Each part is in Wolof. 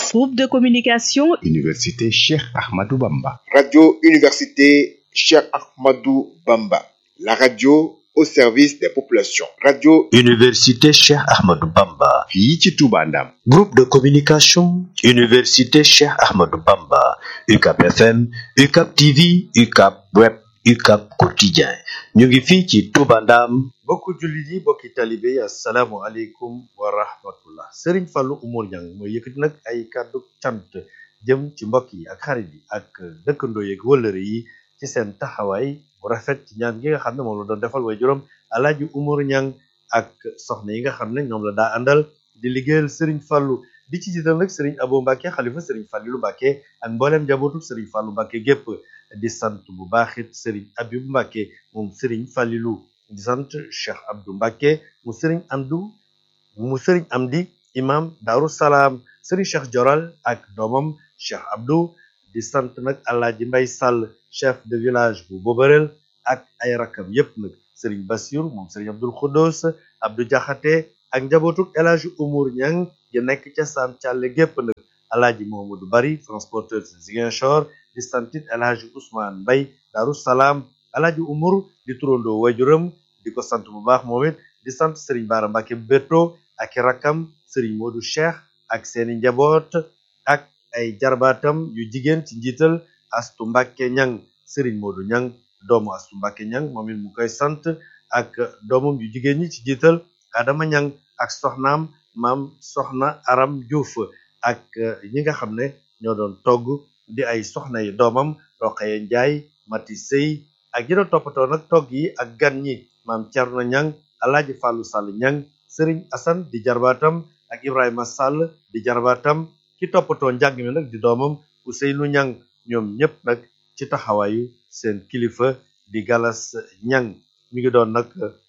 Groupe de communication Université Cheikh Ahmadou Bamba. Radio Université Cheikh Ahmadou Bamba. La radio au service des populations. Radio Université Cheikh Ahmadou Bamba. fii ci Touba Ndam. Groupe de communication Université Cheikh Ahmadou Bamba. UCAP FM, UCAP TV, UCAP Web, UCAP Quotidien. ñu ngi fii ci Touba Ndam. mbokku jullit yi mbokki talibe yi asalaamu aleykum wa rahmatullah Serigne Fallou Oumar Niang mooy yëkkati nag ay kàddu cant jëm ci mbokk yi ak xarit yi ak dëkkandoo yeeg wëllëre yi ci seen taxawaay bu rafet ci ñaan gi nga xam ne moom la doon defal way juróom Alaaji Oumar Niang ak soxna yi nga xam ne ñoom la daa àndal di liggéeyal Serigne Fallou di ci jiital nag Serigne Abo Mbacke xalifa Serigne Fallilou Mbacke ak mboolem njabootu Serigne Fallou Mbacke gépp di sant bu baaxit Serigne Abibou Mbacke moom Serigne Fallilou di sant Cheikh Abdou Mbacke mu Serigne Amdou mu Serigne Amdi imam Darou Salaam Serigne Cheikh Joral ak doomam Cheikh Abdou di sant nag Alaaji Mbay Sall chef de village bu Bobarel ak ay rakam yépp nag Serigne Bassir moom Serigne Abdoul Khoudous Abdou Diakhaté ak njabootuk El Hadji Oumar Niang gi nekk ca Sam Thialé gépp nag Alaaji Mohamadou Bari transporteur Ziguinchor di santit El Hadji Ousmane Mbay Darou Salaam Alaaji Oumar di turandoo wajuram di ko sant bu baax moom it di sant Serigne Bara Mbacke Beto ak i rakkam Serigne Modou Cheikh ak seeni njaboot ak ay jarbaatam yu jigéen ci njiital Astu Mbacke Niang Serigne Modou Niang doomu Astu Mbacke Niang moom it mu koy sant ak doomam yu jigéen ñi ci njiital Adama Niang ak soxnaam maam soxna Aram Diouf ak ñi nga xam ne ñoo doon togg di ay soxna yi doomam Roqaye Njaay Mati Sey ak ñi doon toppatoo nag togg yi ak gan ñi maam Thierno Niang Alaaji Fallou Sall Niang Serigne Assane di jarbaatam ak Ibrahima Sall di jarbaatam ki toppatoo njàng mi nag di doomam Ousseynou Niang ñoom ñëpp nag ci taxawaayu seen kilifa di Galas Niang mi ngi doon nag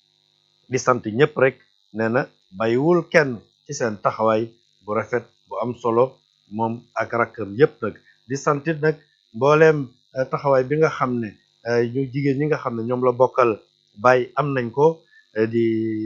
di sant ñëpp rek nee na bàyyiwul kenn ci seen taxawaay bu rafet bu am solo moom ak rakkam yëpp nag di santit nag mbooleem taxawaay bi nga xam ne ñu jigéen ñi nga xam ne ñoom la bokkal baay am nañ ko di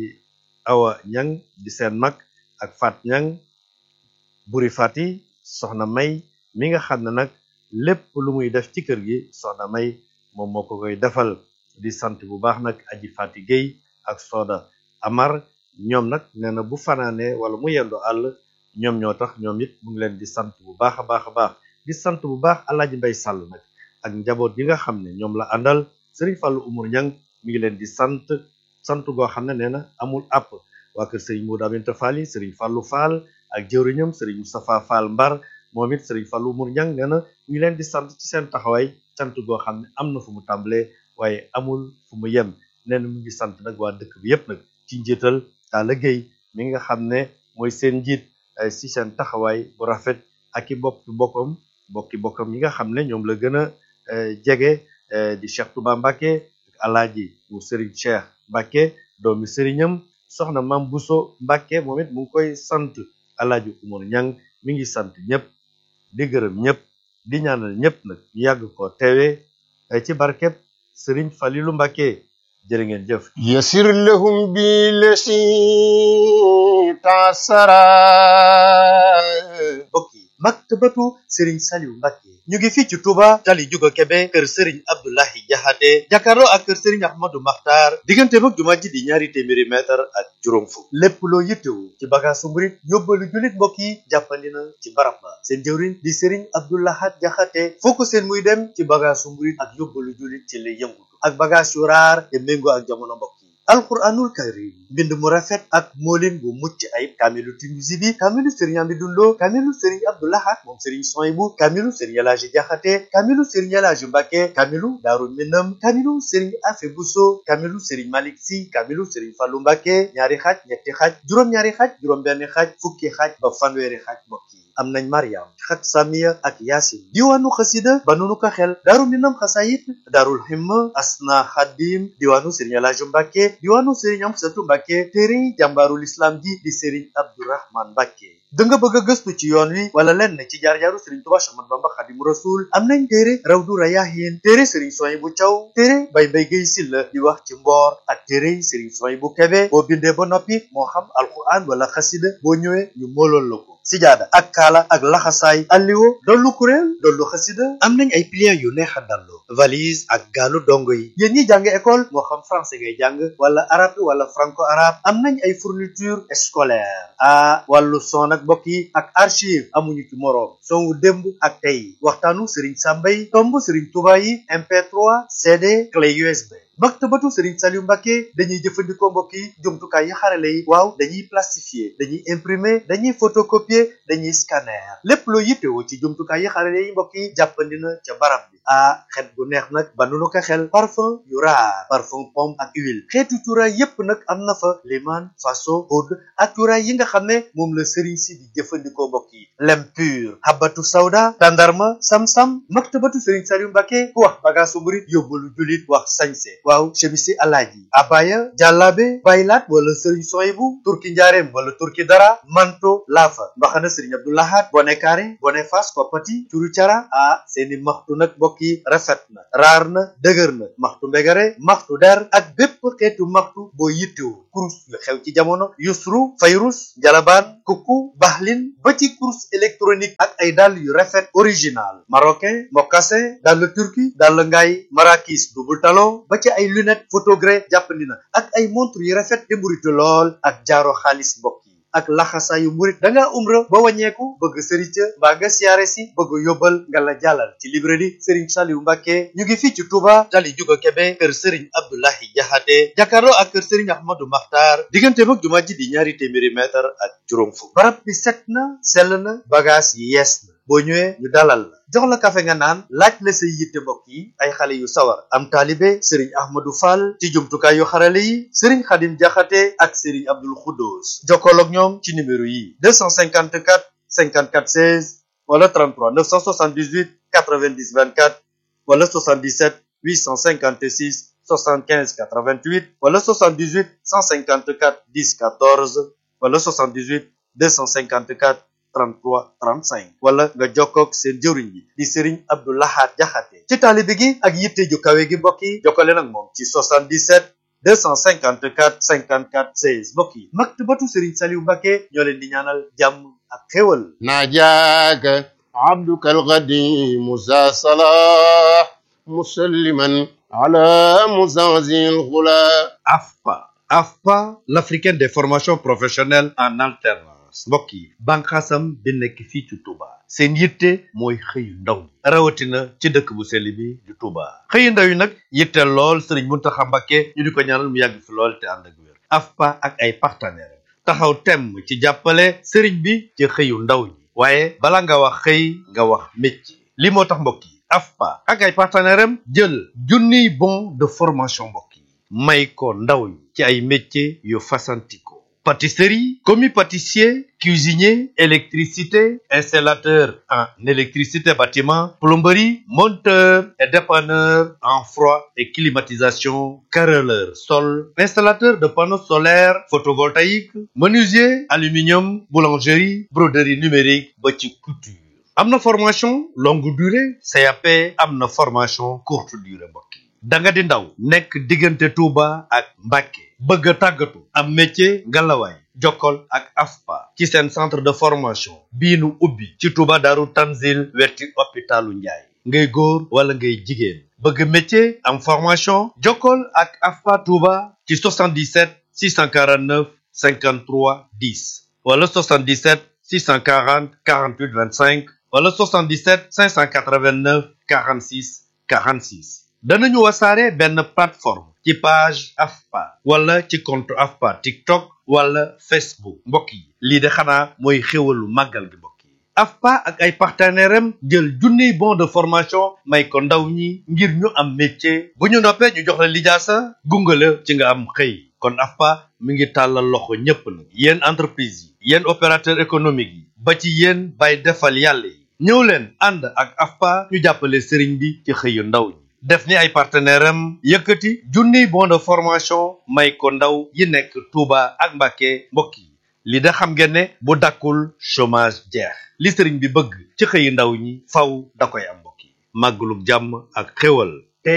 awa ñang di seen mag ak fat ñang buri fati soxna may mi nga xam ne nag lépp lu muy def ci kër gi soxna may moom moo ko koy defal di sant bu baax nag aji fati Guèye ak sooda amar ñoom nag nee na bu fanaanee wala mu yendu àll ñoom ñoo tax ñoom it mu ngi leen di sant bu baax a baax a baax di sant bu baax alaaji mbay sàll nag ak njaboot yi nga xam ne ñoom la àndal Serigne Fallou Oumar Niang mi ngi leen di sant sant goo xam ne nee na amul àpp waa kër Serigne Modou Aminta Fall yi Serigne Fallou Fall ak jëwriñam Serigne Moustapha Fall Mbar moom it Serigne Fallou Oumar Niang nee na mi ngi leen di sant ci seen taxawaay sant goo xam ne am na fu mu tàmbalee waaye amul fu mu yem nee na mi ngi sant nag waa dëkk bi yépp nag ci njiital Talla Gueye mi nga xam ne mooy seen njiit ci seen taxawaay bu rafet ak i bokki bokkam bokki bokkam yi nga xam ne ñoom la gën a jege di Cheikh Touba Mbacke ak alaaji mu Serigne Cheikh Mbacke doomi Serignam soxna Mam Bousso Mbacke moom it mu ngi koy sant alaaji Oumar Niang mi ngi sant ñëpp di gërëm ñëpp di ñaanal ñëpp nag ñu yàgg ko teewee ci barkeb Serigne Falilou Mbacke jërë ngeen jëf يسر لهم بالذي تعسرا mbokk yi maktabatu Serigne Saliou Mbacke ñu ngi fii ci Touba tali Juga Kebe kër Serigne Abdoulahi Jaxate jàkkaarloo ak kër Serigne Ahmadou Makhtar diggante mag jumaa ji di ñaari téeméeri mètre ak juróom fukk lépp loo yittewu ci bagaasu murit yóbbalu jullit mbokk yi jàppandi na ci barab ba seen jëwriñ di Serigne Abdoulahat Jaxate foo ko seen muy dem ci bagaasu murit ak yóbbalu jullit ci lay yëngutu ak bagaas yu raar te méngoo ak jamono mbokk yi alquranul karim mbind mu rafet ak moolin bu mucc ayib kaamilu Tinuusi bi kaamilu sëriñ Amidou Lo kaamilu sëriñ Abdou Lahad moom sëriñ Soyibu kaamilu sëriñ Elaaji Jaxate kaamilu sëriñ Elaaji Mbàkke kaamilu Daaru Minam kaamilu sëriñ Afe Buso kaamilu sëriñ Malik Si kaamilu sëriñ Fallu Mbàkke ñaari xaaj ñetti xaaj juróom-ñaari xaaj juróom-benn xaaj fukki xaaj ba fanweeri xaaj mbokk yi am nañ Mariam xat Samiya ak Yaasin diwaanu xasida ba nunu ko xel Daaru Minam xasayit Daarul Himma Asna Xadim diwaanu sëriñ Elaaji Mbàkke diwaanu Serigne Amsatu Mbàkke téere jàmbaarul islam ji di Serigne Abdourahman Mbàkke da nga bëgg a gëstu ci yoon wi wala lenn ci jaar-jaaru Serigne Touba Cheikh Ahmadou Bamba Xadimu Rasul am nañ téere Rawdu Rayaahin téere Serigne Soy bu Thiaw téere Bay Mbay Gay Silla di wax ci mboor ak téere Serigne Soy bu Kebe boo bindee ba noppi moo xam alquran wala xasida boo ñëwee ñu moolool la ko sijaada ak kaala ak laxasaay alliwo dollu kuréel dollu xasida am nañ ay pliants yu neex a dallu valise ak gaalu dongo yi yéen ñi jàng école moo xam français ngay jàng wala arabe wala franco arabe am nañ ay fourniture scolaire ah wàllu son ak mbokk yi ak archive amuñu ci moroom son wu démb ak tey waxtaanu Serigne Samba yi tomb Serigne Touba yi MP3 CD clé USB maktabatu Serigne Saliou Mbacké dañuy jëfandikoo mbokk yi jumtukaay yi xarale yi waaw dañuy plastifier dañuy imprimer dañuy photocopier dañuy scanner lépp loo yittewoo ci jumtukaay yi xarale yi mbokk yi jàppandi na ca barab bi ah xet gu neex nag ba nu ko xel parfum yu raar parfum pomme ak huile xeetu cuuraay yépp nag am na fa liman faso oud ak cuuraay yi nga xam ne moom la Serigne si di jëfandikoo mbokk yi lem pur habatu sawda tandarma sam-sam maktabatu Serigne Saliou Mbacké ku wax bagaasu murit yóbbalu julit wax sañse waaw chemisi alaaji abaya jàllaabe baylaat wala sëriñ soyibu turki njaareem wala turki dara manto laafa mbaxana sëriñ abdoulahat bone kaare bone fas koppati curu cara ah seeni maxtu nag mbokk yi rafet na raar na dëgër na maxtu mbegare maxtu der ak bépp xeetu maxtu boo yittewu kurus yu xew ci jamono yusru fayrus jalabaan kukku baxlin ba ci kurus électronique ak ay dàll yu rafet original marocain mocassin dàll turki dàll ngaay marakis double talon ba ci ay lunette photogré jàppandi na ak ay montre yu rafet te mburitu lool ak jaaro xaalis mbokk yi ak laxasaayu murit da ngaa umra ba wàññeeku bëgg sëriñ ca mbaa nga siyaare si bëgg yóbbal nga la jàllal ci librairie Serigne Saliou Mbacké ñu ngi fii ci Touba tali juga Kebe kër Serigne Abdoulahi Jaxate jàkkaarloo ak kër Serigne Ahmadou Makhtar diggante mag jumaa ji di ñaari téeméeri mètre ak juróom fukk barab bi set na sell na bagage yi yees na boo ñëwee ñu dalal la jox la kafe nga naan laaj la say yitte mbokk yi ay xale yu sawar am taalibe sëriñ ahmadou fall ci jumtukaay yu xarale yi sëriñ xadim jaxate ak sëriñ abdul xuddoos jokkool ak ñoom ci numéro yi 254 54 16 wala 33 978 90 24 wala 77 856 75 88 wala 78 154 10 14 wala 78 254 33 35 wala nga jokkoog seen jëwriñ bi di Serigne Abdou Lahad Jaxate ci taalibe gi ak yitte ju kawe gi mbokk yi jokkale nag moom ci 77 254 54 16 mbokk yi maktabatu Serigne Saliou Mbacké ñoo leen di ñaanal jàmm ak xéwal ناجاك عبدك القديم ذا صلاح مسلما على مزازي الغلا AFPA AFPA l'africaine des formations professionnelles en alternance mbokk yi banqaasam bi nekk fii ci Touba seen yitte mooy xëyu ndaw ñi rawatina ci dëkk bu sell bi di Touba xëyu ndaw yi nag yitte lool Serigne Mountakha Mbacké ñu di ko ñaanal mu yàgg fi lool te ànd ak wér AFPA ak ay partenaires taxaw temm ci jàppale Serigne bi ci xëyu ndaw ñi waaye bala nga wax xëy nga wax métier li moo tax mbokk yi AFPA ak ay partenaires am jël junniy bon de formation mbokk yi may ko ndaw ñi ci ay métiers yu fasantikoo pâtisserie commis pâtissier cuisinier électricité installateur en électricité bâtiment plomberie monteur et dépanneur en froid et climatisation carreleur sol installateur de panneaux solaires photovoltaïques menuisier aluminium boulangerie broderie numérique ba ci couture am na formation longue durée CAP am na formation courte durée mbokk yi da nga di ndaw nekk diggante Touba ak Mbacké bëgg a tàggatu am métier ngalawaay jokkol ak AFPA ci seen centre de formation bii nu ubbi ci Touba Daaru Tanzil wetti hôpitalu Njaay ngay góor wala ngay jigéen bëgg métier am formation jokkol ak AFPA Touba ci 77 649 53 10 wala 77 640 48 25 wala 77 589 46 46 danañu wasaare benn plateforme ci page AFPA wala ci compte AFPA TikTok wala Facebook mbokk yi lii de xanaa mooy xéwalu màggal gi mbokk yi AFPA ak ay partenaires am jël junniy bon de formation may ko ndaw ñi ngir ñu am métier bu ñu noppee ñu jox la lijaasa gungale ci nga am xëy kon AFPA mi ngi tàllal loxo ñépp nag yéen entreprise yi yéen opérateur économique yi ba ci yéen bay defal yàlla yi ñëw leen ànd ak AFPA ñu jàppale sëriñ bi ci xëyu ndaw ñi def ni ay partenaire am yëkkati junniy bon de formation may ko ndaw yi nekk Touba ak Mbacké mbokk yi li da xam ngeen ne bu dakkul chômage jeex li sëriñ bi bëgg ci xëyi ndaw ñi faw da koy am mbokk yi màggalug jàmm ak xéwal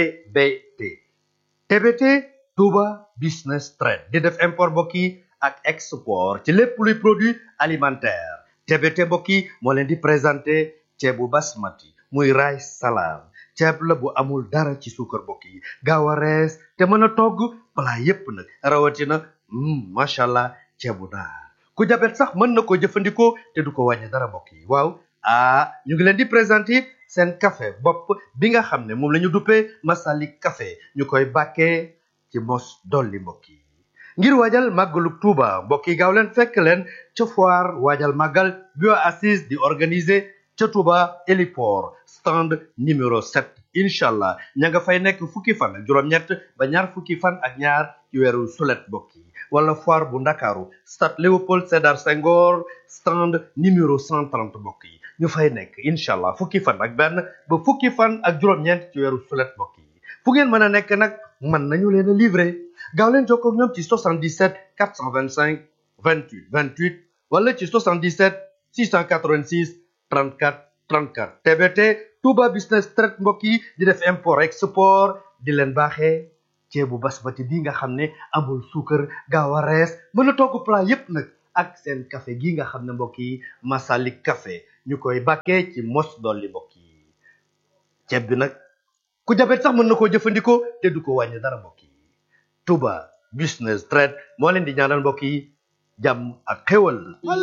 TBT TBT Touba Business Trade di def import mbokk yi ak export ci lépp luy produit alimentaire TBT mbokk yi moo leen di présenté ceebu basmati muy rice salade ceeb la bu amul dara ci suukar mbokk yi gaaw a rees te mën a togg plat yépp nag rawatina macha allah ceebu naar ku jabet sax mën na ko jëfandikoo te du ko wàññi dara mbokk yi waaw ah ñu ngi leen di présenté seen café bopp bi nga xam ne moom la ñu duppee Masalik café ñu koy bàkkee ci mos dolli mbokk yi ngir waajal màggalu Tuuba mbokk yi gaaw leen fekk leen ca foire waajal màggal bio assise di organiser ca Tuuba héliport stand numéro 7 incha allah ña nga fay nekk fukki fan ak juróom-ñett ba ñaar fukki fan ak ñaar ci weeru sulet mbokk yi wala foire bu ndakaaru stade Léopold Sédar Senghor stand numéro 130 mbokk yi ñu fay nekk incha allah fukki fan ak benn ba fukki fan ak juróom-ñeent ci weeru sulet mbokk yi fu ngeen mën a nekk nag mën nañu leen a livrer gaaw leen jokkoo ak ñoom ci 77 425 28 28 wala ci 77 686 34 34 TBT Touba Business Trade mbokk yi di def import export di leen baaxee ceebu basmati bi nga xam ne amul suukar gaaw a rees mën a togg plat yépp nag ak seen café gi nga xam ne mbokk yi Masalik café ñu koy bàkkee ci mos dolli mbokk yi ceeb bi nag ku jabet sax mën na koo jëfandikoo te du ko wàññi dara mbokk yi Touba Business Trade moo leen di ñaanal mbokk yi jàmm ak xéwal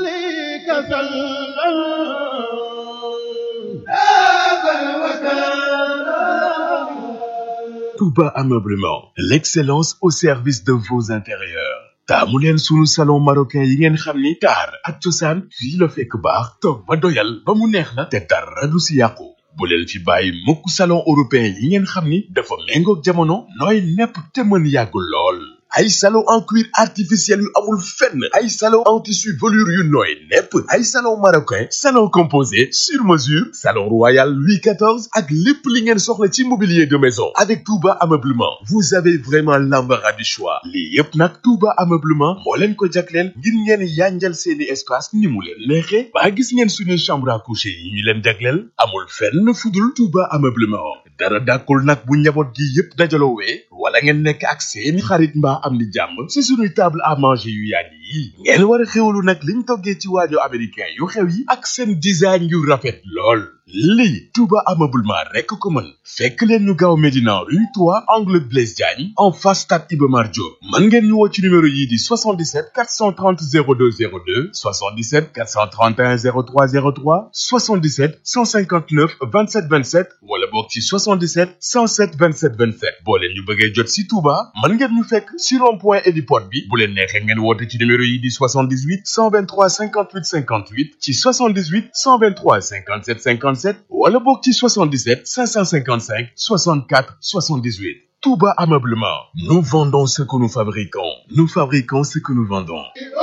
Touba Ameublement, l'excellence au service de vos intérieurs. taamu leen sunu salon marocain yi ngeen xam ni taar ak cosaan fii la fekk baax toog ba doyal ba mu neex la te dara du si yàqu bu leen fi bàyyi mukk salon européen yi ngeen xam ni dafa méngoog jamono nooy nepp te mën yàgg lool ay salon en cuir artificiel yu amul fenn ay salon en tissu velours yu nooy nepp ay salon marocain salon composé sur mesure salon royal Louis XIV ak lépp li ngeen soxla ci mobilier de maison avec Touba Ameublement vous avez vraiment l'embarras du choix lii yépp nag Touba Ameublement moo leen ko jagleel ngir ngeen yanjal seeni espace ni mu leen neexe ba gis ngeen suñuy chambre à coucher yi ñu leen jagleel amul fenn fudul Touba Ameublement dara dàkkul nag bu njaboot gi yépp dajaloowee wala ngeen nekk ak seeni xarit mbaa am di jàmm ci suñuy table à manger yu yàgg yi ngeen war a xéwalu nag liñ toggee ci waajo américain yu xew yi ak seen design yu rafet lool lii Touba Ameublement rekk ko mën fekk leen ñu gaaw Médina rue 3 angle Blaise Diagne en face stade Iba Mar Diop mën ngeen ñu woo ci numéro yii di 77 430 02 02 77 431 03 03 77 159 27 27 wala boog ci 77 107 27 27 boo leen ñu bëggee jot si Touba mën ngeen ñu fekk si rond point héliport bi bu leen neexee ngeen woote ci numéro yi di 78 123 58 58 ci 78 123 57 57 wala boog ci 77 555 64 78 Touba Ameublement nous vendons ce que nous fabriquons nous fabriquons ce que nous vendons